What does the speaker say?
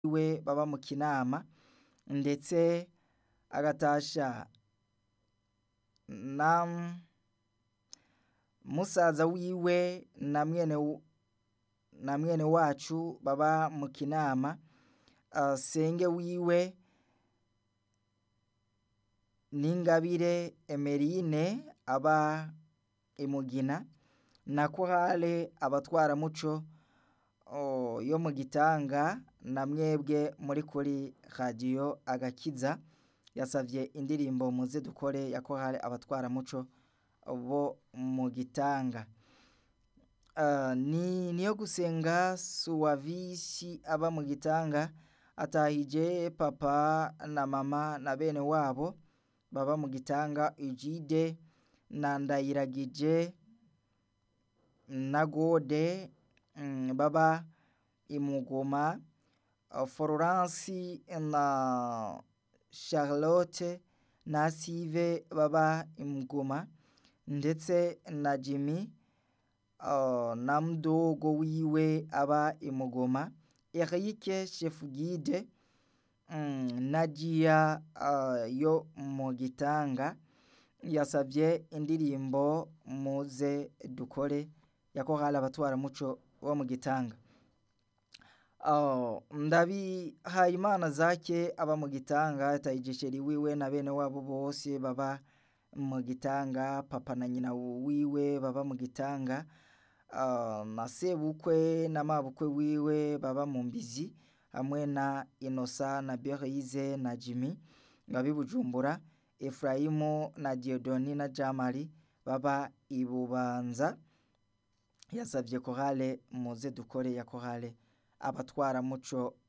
wiwe baba mu kinama ndetse agatasha na musaza wiwe na mwene na mwene wacu baba mu kinama senge wiwe n'ingabire emerine aba imugina na korale abatwaramuco yo mu gitanga na mwebwe muri kuri radiyo agakiza yasavye indirimbo muze dukore ya korale abatwaramuco bo mu gitanga ni niyo gusenga suwavisi aba mu gitanga atahije papa na mama na bene wabo baba mu gitanga ijide na ndayiragije na gode baba imugoma florence na charlotte na sive baba imugoma ndetse na jimmy na mdogo wiwe aba imugoma erike chefugide na jia yo mu gitanga yasavye indirimbo muze dukore ya korali abatwaramuco bo mu gitanga ndabihaye imana zake aba mu gitanga tayigisheri wiwe na bene wabo bose baba mu gitanga papa na nyina wiwe baba mu gitanga na sebukwe na mabukwe wiwe baba mu mbizi hamwe na inosa na berize na jimmy babi bujumbura efurayimu na diodoni na jamari baba ibubanza yasabye korale muze dukore ya korale abatwaramuco